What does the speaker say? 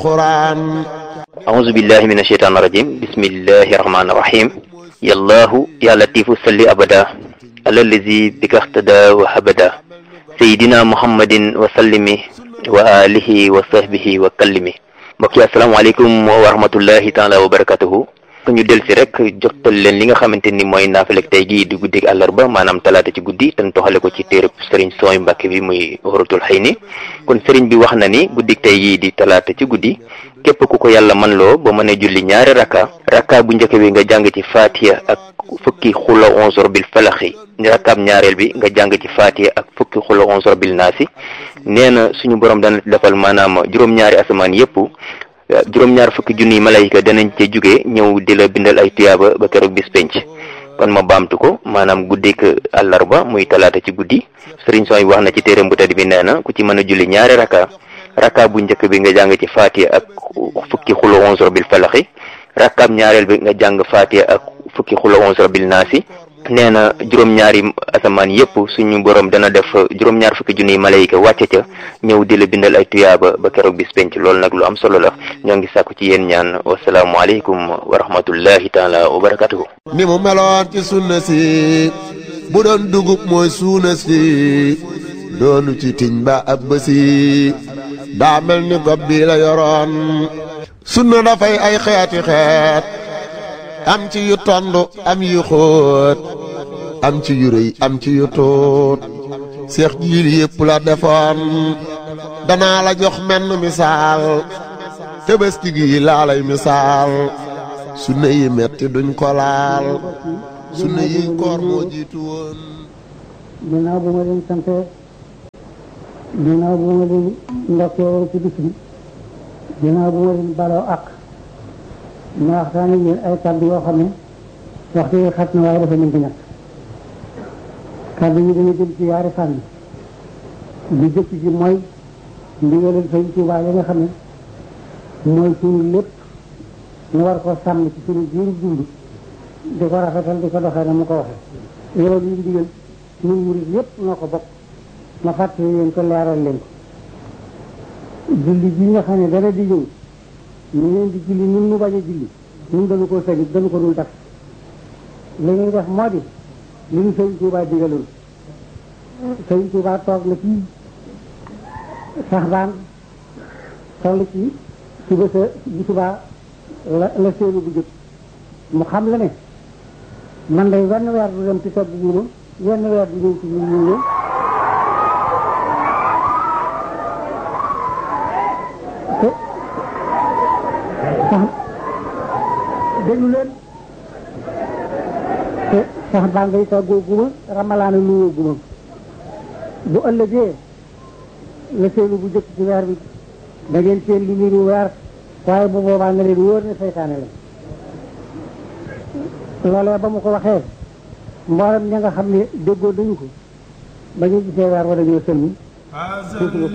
قرآن أعوذ بالله من الشيطان الرجيم بسم الله الرحمن الرحيم يا الله يا لطيف صل أبدا على الذي بك اهتدى وهبدا سيدنا محمد وسلم وآله وصحبه وكلم mbokk yi asalaamaaleykum wa rahmatullahi taala wa barakatuhu ñu del si rek jotal leen li nga xamante ni mooy naafilek tey gii di guddig àllarba maanaam talaata ci guddi te toxale ko ci téereb sëriñ sooy mbàkke bi muy waratul xëy ni kon sëriñ bi wax na ni guddig tey gii di talaata ci guddi képp ku ko yàlla man loo ba mën a julli ñaari rakka rakka bu njëkk bi nga jàng ci faatiya ak fukki xula onzor bil falaxi rakkaab ñaareel bi nga jàng ci faatiya ak fukki xula onzor bil naasi nee na suñu borom dana defal maanaam juróom-ñaari asamaan yépp juróom-ñaar fukki junniy malayka danañ ca jóge ñëw di la bindal ay tuyaaba ba keroog bis penc kon ma baamtu ko maanaam guddik àllarba muy talaata ci guddi sëriñ sooy wax na ci téeram bu tedd bi nee na ku ci mën a julli ñaari rakka rakka bu njëkk bi nga jàng ci faatiya ak fukki xulo onze bil falaxi rakkaab ñaareel bi nga jàng faatiya ak fukki xulo onze bil naasi nee na juróom-ñaari asamaan yépp suñu borom dana def juróom-ñaar fukki junniy malayka wàcce ca ñëw di la bindal ay tuyaaba ba keroog bis penc loolu nag lu am solo la ñoo ngi sàkku ci yéen ñaan wasalaamualeykum wa rahmatullahi taala wa barakatuhu ni mu meloon ci sunna si bu doon dugub mooy suuna si doonu ci tiñ ba ab bësi daa mel ni gob bi la yoroon sunna dafay ay xeeti xeet am ci yu tond am yu xóot am ci yu rëy am ci yu tuut seex jiil yépp la defoon danaa la jox menn misaal tëbëski gi laa lay misaal sunna yi metti duñ ko laal sunna yi koor moo jiitu woon ginnaaw bu ma leen sante ginnaaw bu ma leen ndokkee ci bis bi ginnaaw bu ma leen baloo ak ma waxtaan ak yéen ay kàddu yoo xam ne waxtu yi xat na waaye dafa mën di ñàkk kàddu yi dañu jëm ci yaari fànn li jëkk ji mooy ndigalal Sëñ Tuubaa yi nga xam ne mooy suñu lépp ñu war ko sàmm ci suñu jiiru dund di ko rafetal di ko doxee na mu ko waxee loolu yi ndigal ñun murid yépp noo ko bokk ma fàttali leen ko leeral leen ko julli bi nga xam ne dara di ñëw ñu leen di julli ñun ñu bañ a julli ñun dañu ko sañit dañu ko dul def li ñuy def moo di li ñu Sëñ Tuubaa digaloon Sëñ Tuubaa toog na ci sax baan toll ci suba sa bu subaa la la séenu bu jëkk mu xam la ne man day wenn weer du dem ci togg guuma wenn weer du ñëw ci ñun ñu ñëw te sax déglu leen te sax baa ngay toggoo guma ramalaana nuyoo guma bu ëllëgee la seenu bu jëkk ci weer bi da ngeen seen lu niru weer waaye bu boobaa nga leen wóor ne seytaane la loolee ba mu ko waxee mboolem ña nga xam ne déggoo dañu ko ba ñu gisee weer wa dañoo sëlmi